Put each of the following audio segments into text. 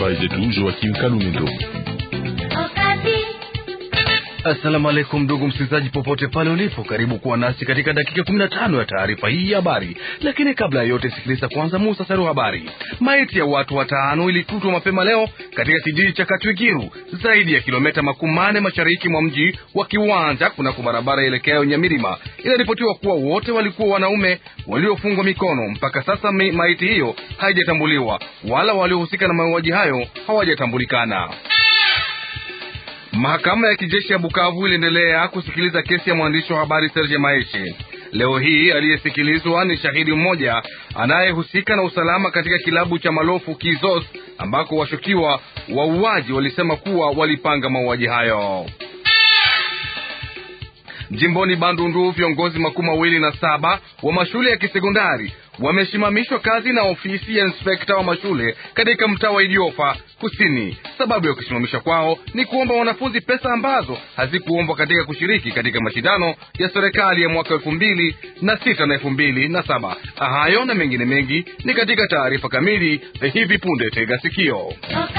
habari zetu Joakim Kalumendo. Assalamu alaikum ndugu msikilizaji, popote pale ulipo, karibu kuwa nasi katika dakika 15 ya taarifa hii ya habari. Lakini kabla ya yote, sikiliza kwanza muhtasari wa habari. Maiti ya watu watano ilikutwa mapema leo katika kijiji cha Katwigiru, zaidi ya kilomita makumi mane mashariki mwa mji wa Kiwanja, kunako barabara ielekea Nyamirima. Inaripotiwa kuwa wote walikuwa wanaume waliofungwa mikono. Mpaka sasa maiti hiyo haijatambuliwa wala waliohusika na mauaji hayo hawajatambulikana. Mahakama ya kijeshi ya Bukavu iliendelea kusikiliza kesi ya mwandishi wa habari Serge Maeshe. Leo hii aliyesikilizwa ni shahidi mmoja anayehusika na usalama katika kilabu cha Malofu Kizos, ambako washukiwa wauaji walisema kuwa walipanga mauaji hayo. Jimboni Bandundu, viongozi makumi mawili na saba wa mashule ya kisekondari wamesimamishwa kazi na ofisi ya inspekta wa mashule katika mtaa wa Idiofa Kusini. Sababu ya kusimamishwa kwao ni kuomba wanafunzi pesa ambazo hazikuombwa katika kushiriki katika mashindano ya serikali ya mwaka elfu mbili na sita na elfu mbili na saba. Hayo na mengine mengi ni katika taarifa kamili hivi punde. Tega sikio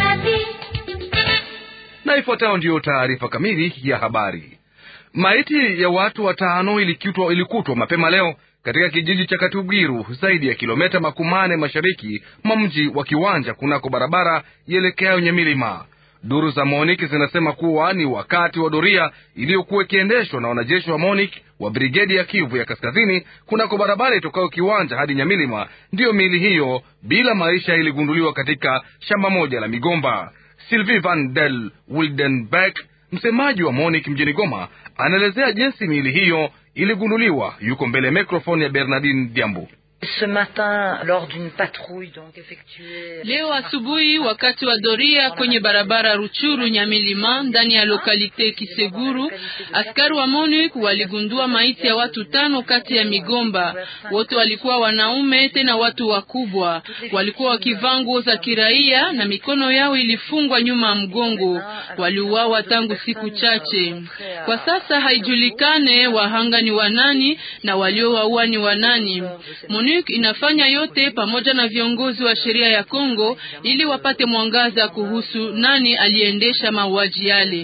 na ifuatayo ndiyo taarifa kamili ya habari. Maiti ya watu watano ilikutwa ilikutwa mapema leo katika kijiji cha Katugiru, zaidi ya kilomita makumane mashariki mwa mji wa Kiwanja, kunako barabara ielekeayo Nyamilima. Duru za MONIK zinasema kuwa ni wakati wa doria iliyokuwa ikiendeshwa na wanajeshi wa MONIK wa brigedi ya Kivu ya kaskazini kunako barabara itokayo Kiwanja hadi Nyamilima, ndiyo miili hiyo bila maisha iligunduliwa katika shamba moja la migomba. Sylvie van del Wildenberg, msemaji wa MONIK mjini Goma, anaelezea jinsi miili hiyo iligunduliwa. Yuko mbele ya mikrofoni ya Bernardine Diambu. Ce matin, lors d'une patrouille donc effectuée... Leo asubuhi wakati wa doria kwenye barabara Ruchuru Nyamilima ndani ya lokalite Kiseguru, askari wa MONUC waligundua maiti ya watu tano kati ya migomba. Wote walikuwa wanaume, tena watu wakubwa. Walikuwa wakivaa nguo za kiraia na mikono yao ilifungwa nyuma ya mgongo. Waliuawa tangu siku chache. Kwa sasa haijulikane wahanga ni wanani na waliowaua ni wanani. MONUC inafanya yote pamoja na viongozi wa sheria ya Kongo ili wapate mwangaza kuhusu nani aliendesha mauaji yale.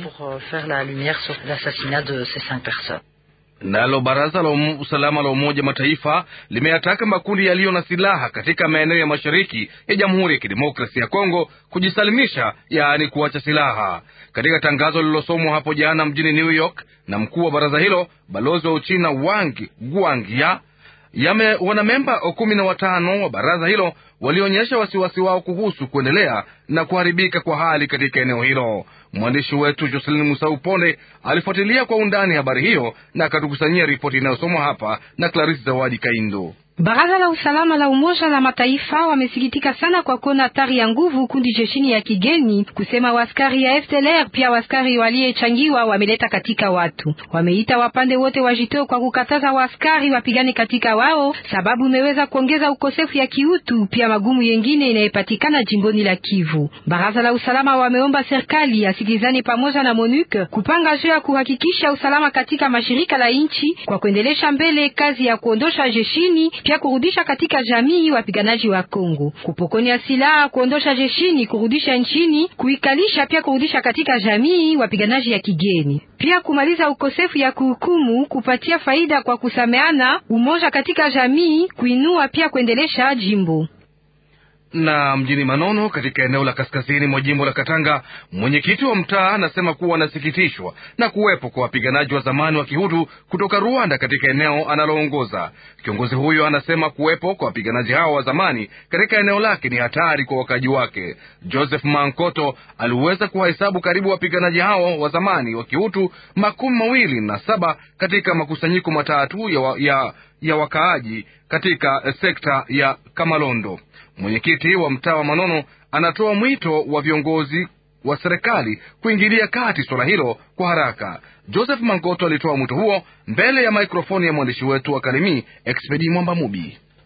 Nalo baraza la um, usalama la Umoja Mataifa limeyataka makundi yaliyo na silaha katika maeneo ya mashariki ya Jamhuri ya Kidemokrasia ya Kongo kujisalimisha, yaani kuacha silaha. Katika tangazo lililosomwa hapo jana mjini New York na mkuu wa baraza hilo, balozi wa Uchina Wang Guangya yame wanamemba kumi na watano wa baraza hilo walionyesha wasiwasi wao kuhusu kuendelea na kuharibika kwa hali katika eneo hilo. Mwandishi wetu Joselin Musau Ponde alifuatilia kwa undani habari hiyo na akatukusanyia ripoti inayosomwa hapa na Clarisi Zawadi Kaindo. Baraza la usalama la Umoja la Mataifa wamesikitika sana kwa kuona hatari ya nguvu kundi jeshini ya kigeni kusema waskari ya FDLR pia waskari waliyechangiwa wameleta katika watu. Wameita wapande wote wajitoe kwa kukataza waskari wapigane katika wao, sababu imeweza kuongeza ukosefu ya kiutu pia magumu yengine inayepatikana jimboni la Kivu. Baraza la usalama wameomba serikali asikilizane pamoja na MONUC kupanga juu ya kuhakikisha usalama katika mashirika la nchi kwa kuendelesha mbele kazi ya kuondosha jeshini pia kurudisha katika jamii wapiganaji wa Kongo, kupokonya silaha, kuondosha jeshini, kurudisha nchini, kuikalisha, pia kurudisha katika jamii wapiganaji ya kigeni, pia kumaliza ukosefu ya kuhukumu, kupatia faida kwa kusameana, umoja katika jamii, kuinua pia kuendelesha jimbo na mjini Manono katika eneo la kaskazini mwa jimbo la Katanga, mwenyekiti wa mtaa anasema kuwa anasikitishwa na kuwepo kwa wapiganaji wa zamani wa Kihutu kutoka Rwanda katika eneo analoongoza. Kiongozi huyo anasema kuwepo kwa wapiganaji hao wa zamani katika eneo lake ni hatari kwa wakaji wake. Joseph Mankoto aliweza kuwahesabu karibu wapiganaji hao wa zamani wa Kihutu makumi mawili na saba katika makusanyiko matatu ya, wa, ya, ya wakaaji katika sekta ya Kamalondo. Mwenyekiti wa mtaa wa Manono anatoa mwito wa viongozi wa serikali kuingilia kati suala hilo kwa haraka. Joseph Mangoto alitoa mwito huo mbele ya maikrofoni ya mwandishi wetu wa Kalemi Expedi Mwamba Mubi.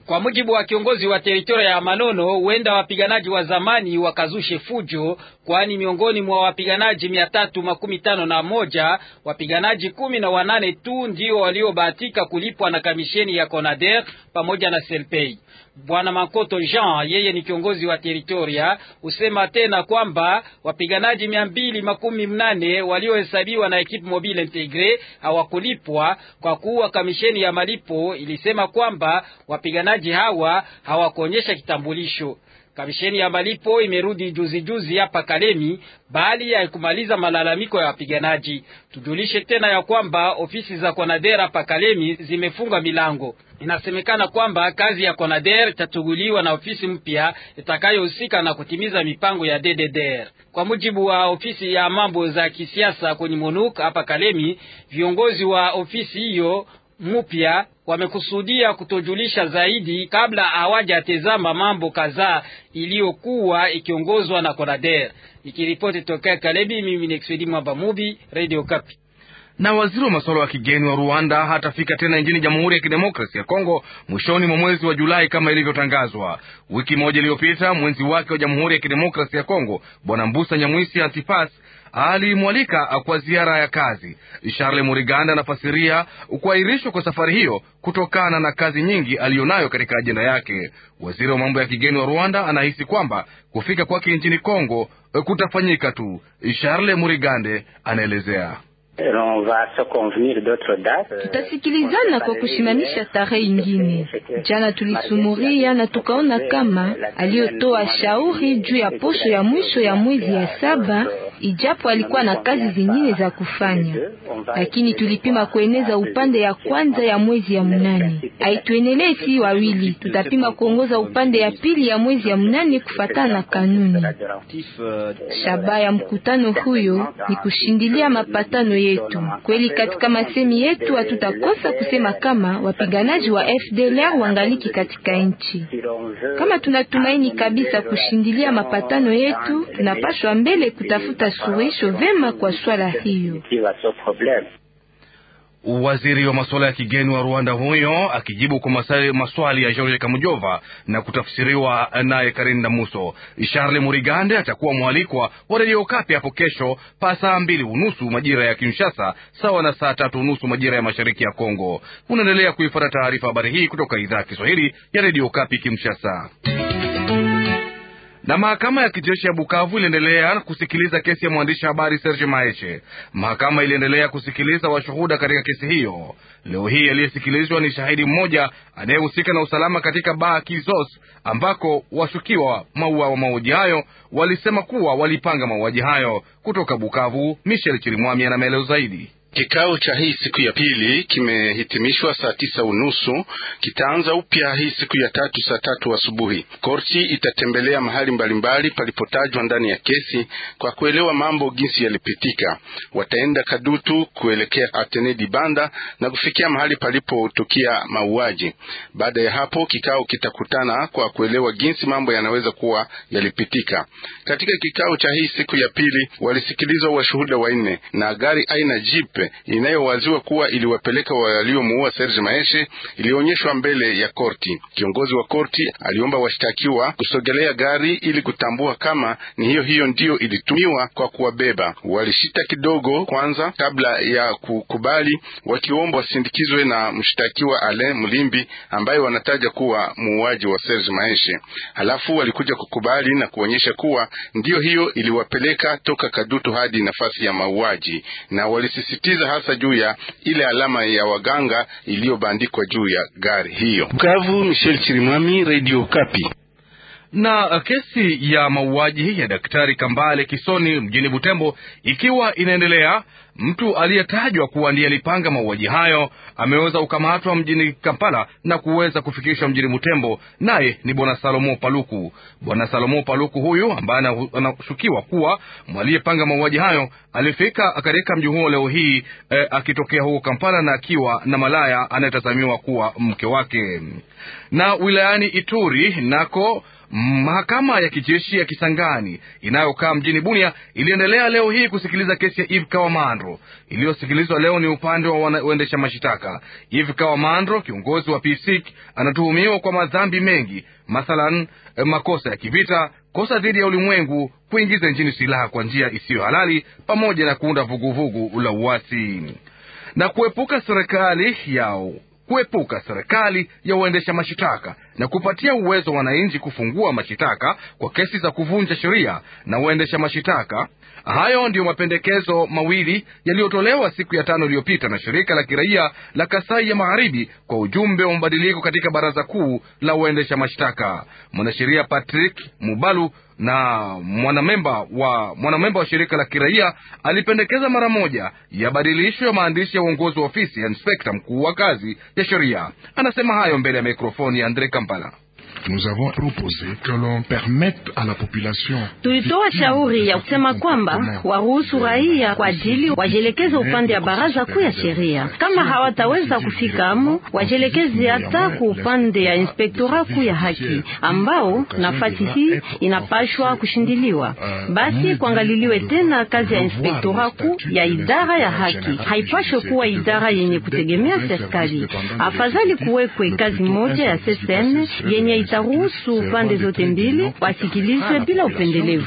Kwa mujibu wa kiongozi wa teritoria ya Manono, huenda wapiganaji wa zamani wakazushe fujo, kwani miongoni mwa wapiganaji mia tatu makumi tano na moja wapiganaji kumi na wanane tu ndio waliobahatika kulipwa na kamisheni ya Conader pamoja na Selpei. Bwana Makoto Jean, yeye ni kiongozi wa teritoria, husema tena kwamba wapiganaji mia mbili makumi mnane waliohesabiwa na ekipe mobile integre hawakulipwa kwa kuwa kamisheni ya malipo ilisema kwamba wapiganaji hawa hawakuonyesha kitambulisho. Kamisheni ya malipo imerudi juzi juzi hapa Kalemi bali ya kumaliza malalamiko ya wapiganaji. Tujulishe tena ya kwamba ofisi za Konader hapa Kalemi zimefunga milango. Inasemekana kwamba kazi ya Konader itatuguliwa na ofisi mpya itakayohusika na kutimiza mipango ya DDDR. Kwa mujibu wa ofisi ya mambo za kisiasa kwenye MONUC hapa Kalemi, viongozi wa ofisi hiyo mpya wamekusudia kutojulisha zaidi kabla hawajatezama mambo kadhaa iliyokuwa ikiongozwa na Konader. Ikiripoti tokea Kalemi, mimi ni Expedi Mwamba Mubi, Radio Kapi. Na waziri wa masuala ya kigeni wa Rwanda hatafika tena nchini Jamhuri ya Kidemokrasia ya Kongo mwishoni mwa mwezi wa Julai kama ilivyotangazwa. Wiki moja iliyopita, mwenzi wake wa Jamhuri ya Kidemokrasia ya Kongo Bwana Mbusa Nyamwisi Antipas alimwalika kwa ziara ya kazi. Charles Muriganda anafasiria kuahirishwa kwa safari hiyo kutokana na kazi nyingi aliyonayo katika ajenda yake. Waziri wa mambo ya kigeni wa Rwanda anahisi kwamba kufika kwake nchini Kongo kutafanyika tu. Charles Murigande anaelezea. Tutasikilizana kwa kushimamisha tarehe ingine. Jana tulisumuria na tukaona kama aliyotoa shauri juu ya posho ya mwisho ya mwezi ya saba, ijapo alikuwa na kazi zingine za kufanya, lakini tulipima kueneza upande ya kwanza ya mwezi ya mnane. Haituendelee si wawili, tutapima kuongoza upande ya pili ya mwezi ya mnane kufatana na kanuni. Shabaha ya mkutano huyo ni kushindilia mapatano yetu. Kweli katika masemi yetu hatutakosa kusema kama wapiganaji wa FDLR wangaliki katika nchi. Kama tunatumaini kabisa kushindilia mapatano yetu, tunapashwa mbele kutafuta suluhisho vema kwa swala hiyo. Waziri wa masuala ya kigeni wa Rwanda huyo akijibu kwa maswali ya George Kamujova na kutafsiriwa naye Karinda Muso. Charles Murigande atakuwa mwalikwa wa redio Kapi hapo kesho pa saa mbili unusu majira ya Kinshasa, sawa na saa tatu unusu majira ya mashariki ya Kongo. Unaendelea kuifuata taarifa habari hii kutoka idhaa ya Kiswahili ya redio Kapi Kinshasa na mahakama ya kijeshi ya Bukavu iliendelea kusikiliza kesi ya mwandishi habari Serge Maeshe. Mahakama iliendelea kusikiliza washuhuda katika kesi hiyo. Leo hii aliyesikilizwa ni shahidi mmoja anayehusika na usalama katika baa Kizos, ambako washukiwa maua wa mauaji hayo walisema kuwa walipanga mauaji hayo. Kutoka Bukavu, Michel Chirimwami ana maelezo zaidi. Kikao cha hii siku ya pili kimehitimishwa saa tisa unusu. Kitaanza upya hii siku ya tatu saa tatu asubuhi. Korti itatembelea mahali mbalimbali palipotajwa ndani ya kesi kwa kuelewa mambo jinsi yalipitika. Wataenda Kadutu kuelekea Atenedi Banda na kufikia mahali palipotukia mauaji. Baada ya hapo, kikao kitakutana kwa kuelewa jinsi mambo yanaweza kuwa yalipitika. Katika kikao cha hii siku ya pili walisikilizwa washuhuda wanne na gari aina jeep inayowaziwa kuwa iliwapeleka waliomuua Serge Maeshe ilionyeshwa mbele ya korti. Kiongozi wa korti aliomba washtakiwa kusogelea gari ili kutambua kama ni hiyo hiyo ndiyo ilitumiwa kwa kuwabeba. Walishita kidogo kwanza kabla ya kukubali, wakiomba wasindikizwe na mshtakiwa Alain Mlimbi ambaye wanataja kuwa muuaji wa Serge Maeshe. Halafu walikuja kukubali na kuonyesha kuwa ndiyo hiyo iliwapeleka toka Kadutu hadi nafasi ya mauaji na walisisitiza hasa juu ya ile alama ya waganga iliyobandikwa juu ya gari hiyo. Bukavu, Michel Chirimwami, Radio Kapi. Na kesi ya mauaji ya Daktari Kambale Kisoni mjini Butembo ikiwa inaendelea, mtu aliyetajwa kuwa ndiye alipanga mauaji hayo ameweza kukamatwa mjini Kampala na kuweza kufikishwa mjini Butembo, naye ni bwana Salomo Paluku. Bwana Salomo Paluku huyu ambaye anashukiwa kuwa aliyepanga mauaji hayo alifika katika mji huo leo hii eh, akitokea huko Kampala na akiwa na malaya anayetazamiwa kuwa mke wake. Na wilayani Ituri nako Mahakama ya kijeshi ya Kisangani inayokaa mjini Bunia iliendelea leo hii kusikiliza kesi ya Eve Kawamandro. Iliyosikilizwa leo ni upande wa waendesha mashitaka. Eve Kawamandro, kiongozi wa PSIC, anatuhumiwa kwa madhambi mengi, mathalan makosa ya kivita, kosa dhidi ya ulimwengu, kuingiza nchini silaha kwa njia isiyo halali, pamoja na kuunda vuguvugu la uasi na kuepuka serikali yao kuepuka serikali ya uendesha mashitaka na kupatia uwezo wananchi kufungua mashitaka kwa kesi za kuvunja sheria na uendesha mashitaka. Hayo ndiyo mapendekezo mawili yaliyotolewa siku ya tano iliyopita na shirika la kiraia la Kasai ya Magharibi kwa ujumbe wa mabadiliko katika baraza kuu la uendesha mashtaka. Mwanasheria Patrick Mubalu na mwanamemba wa mwanamemba wa shirika la kiraia alipendekeza mara moja yabadilishwe ya maandishi ya uongozi wa ofisi ya inspekta mkuu wa kazi ya sheria. Anasema hayo mbele ya mikrofoni ya Andre Kampala. Nous avons proposé que l'on permette à la population. Tulitoa shauri ya kusema kwamba waruhusu raia kwa ajili wajielekeze upande ya baraza kuu ya sheria. Kama hawataweza kufika amo, wajielekeze hata ku upande ya inspektora kuu ya haki, ambao nafasi hii inapashwa kushindiliwa. Basi kuangaliliwe tena kazi ya inspektora kuu ya idara ya haki, haipashwe kuwa idara yenye kutegemea serikali. Afadhali kuwekwe kazi moja ya SSN yenye itaruhusu pande zote mbili wasikilizwe bila upendelevu.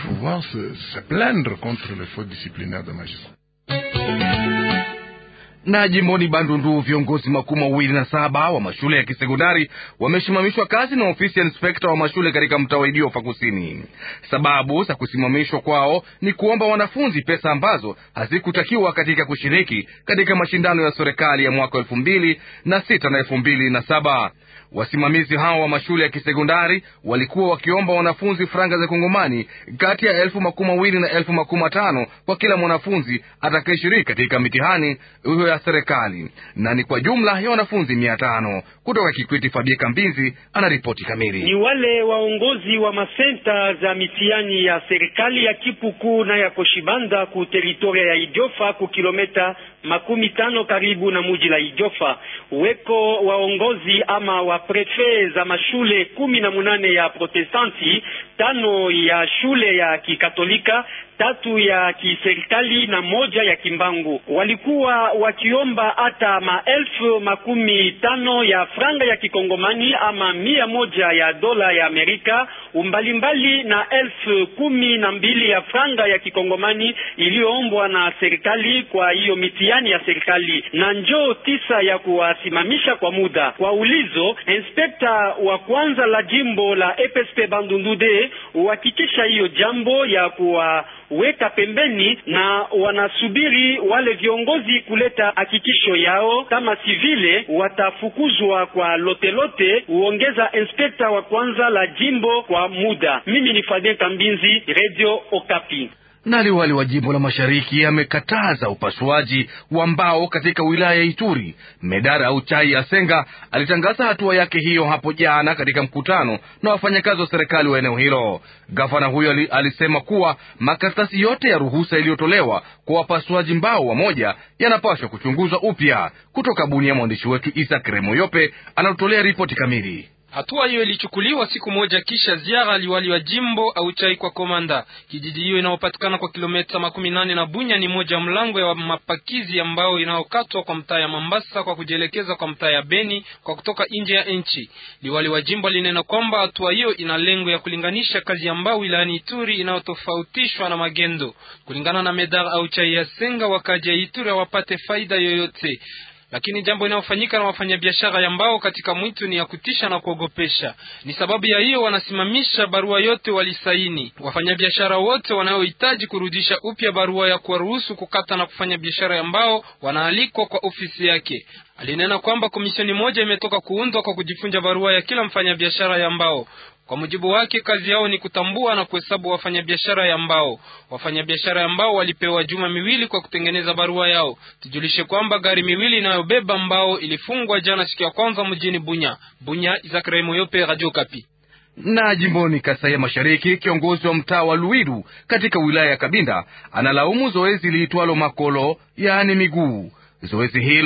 Na jimboni Bandundu, viongozi makuu mawili na saba wa mashule ya kisekondari wamesimamishwa kazi na ofisi ya inspekta wa mashule katika mtaa wa Idiofa Kusini. Sababu za kusimamishwa kwao ni kuomba wanafunzi pesa ambazo hazikutakiwa katika kushiriki katika mashindano ya serikali ya mwaka elfu mbili na sita na elfu mbili na saba. Wasimamizi hao wa mashule ya kisekondari walikuwa wakiomba wanafunzi franga za Kongomani kati ya elfu makumi mawili na elfu makumi matano kwa kila mwanafunzi atakayeshiriki katika mitihani hiyo ya serikali, na ni kwa jumla ya wanafunzi mia tano. Kutoka Kikwiti, Fabie Kambinzi anaripoti kamili. Ni wale waongozi wa masenta za mitihani ya serikali ya Kipuku na ya Koshibanda ku teritoria ya Idiofa ku kilometa makumi tano karibu na muji la Idiofa. Weko waongozi ama wa prefe za mashule kumi na munane ya Protestanti, tano ya shule ya Kikatolika, tatu ya kiserikali na moja ya Kimbangu. Walikuwa wakiomba hata maelfu makumi tano ya franga ya kikongomani ama mia moja ya dola ya Amerika umbalimbali na elfu kumi na mbili ya franga ya kikongomani iliyoombwa na serikali kwa hiyo mitihani ya serikali, na njoo tisa ya kuwasimamisha kwa muda. Kwa ulizo, inspekta wa kwanza la jimbo la EPSP Bandundude uhakikisha hiyo jambo ya kuwa weka pembeni na wanasubiri wale viongozi kuleta hakikisho yao, kama si vile watafukuzwa kwa lotelote. Huongeza inspekta wa kwanza la jimbo kwa muda. Mimi ni Fabien Kambinzi, Radio Okapi. Na liwali wa jimbo la mashariki amekataza upasuaji wa mbao katika wilaya ya Ituri. Medara au Chai ya Senga alitangaza hatua yake hiyo hapo jana katika mkutano na wafanyakazi wa serikali wa eneo hilo. Gavana huyo alisema kuwa makaratasi yote ya ruhusa iliyotolewa kwa wapasuaji mbao wamoja yanapaswa kuchunguzwa upya. Kutoka Bunia, mwandishi wetu Isak Remoyope anatolea ripoti kamili. Hatua hiyo ilichukuliwa siku moja kisha ziara liwali wa jimbo au chai kwa komanda. Kijiji hiyo inayopatikana kwa kilomita makumi nane na Bunya ni moja mlango ya mapakizi ambao inayokatwa kwa mtaa ya Mambasa kwa kujielekeza kwa mtaa ya Beni kwa kutoka nje ya nchi. Liwali wa jimbo alinena kwamba hatua hiyo ina lengo ya kulinganisha kazi ya mbao wilayani Ituri inayotofautishwa na magendo. Kulingana na Medar au chai ya Senga, wakaji ya Ituri hawapate faida yoyote lakini jambo inayofanyika na wafanyabiashara ya mbao katika mwitu ni ya kutisha na kuogopesha. Ni sababu ya hiyo wanasimamisha barua yote walisaini. Wafanyabiashara wote wanaohitaji kurudisha upya barua ya kuwaruhusu kukata na kufanya biashara ya mbao wanaalikwa kwa ofisi yake. Alinena kwamba komisheni moja imetoka kuundwa kwa kujifunja barua ya kila mfanyabiashara ya mbao. Kwa mujibu wake, kazi yao ni kutambua na kuhesabu wafanyabiashara ya mbao. Wafanyabiashara ya mbao walipewa juma miwili kwa kutengeneza barua yao. Tujulishe kwamba gari miwili inayobeba mbao ilifungwa jana siku ya kwanza mjini Bunya. Bunya, Izakrai Moyope, Radio Kapi. Na jimboni Kasai ya Mashariki, kiongozi wa mtaa wa Luiru katika wilaya ya Kabinda analaumu zoezi liitwalo makolo, yaani miguu. Zoezi hilo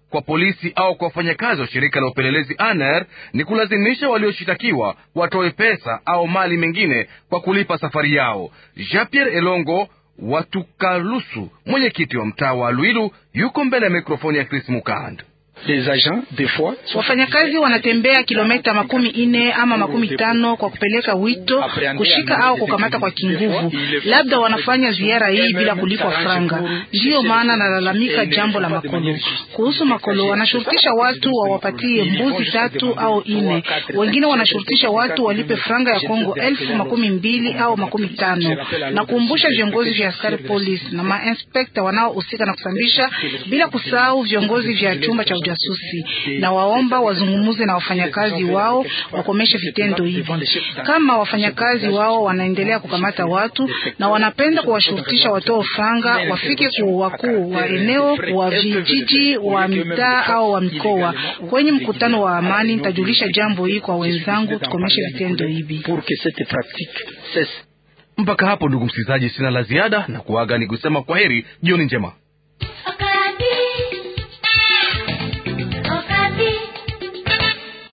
kwa polisi au kwa wafanyakazi wa shirika la upelelezi ANR ni kulazimisha walioshitakiwa watoe pesa au mali mengine kwa kulipa safari yao. Jean Pierre Elongo Watukalusu, mwenyekiti wa mtaa wa Lwilu, yuko mbele ya mikrofoni ya Chris Mukand. Wafanyakazi wanatembea kilomita makumi ine ama makumi tano kwa kupeleka wito, kushika au kukamata kwa kinguvu. Labda wanafanya ziara hii bila kulipwa franga. Ndiyo maana nalalamika jambo la makolo. Kuhusu makolo, wanashurutisha watu wawapatie mbuzi tatu au ine, wengine wanashurutisha watu walipe franga ya Kongo elfu makumi mbili au makumi tano. Na kuumbusha viongozi vya askari polisi na mainspekta wanaohusika na kusambisha, bila kusahau viongozi vya chumba cha ujasusi na waomba wazungumuze na wafanyakazi wao wakomeshe vitendo hivi. Kama wafanyakazi wao wanaendelea kukamata watu na wanapenda kuwashurutisha watoa franga, wafike ku wakuu wa eneo wa vijiji wa mitaa au wa mikoa kwenye mkutano wa amani. Nitajulisha jambo hii kwa wenzangu, tukomeshe vitendo hivi. Mpaka hapo, ndugu msikilizaji, sina la ziada na kuaga ni kusema kwa heri, jioni njema.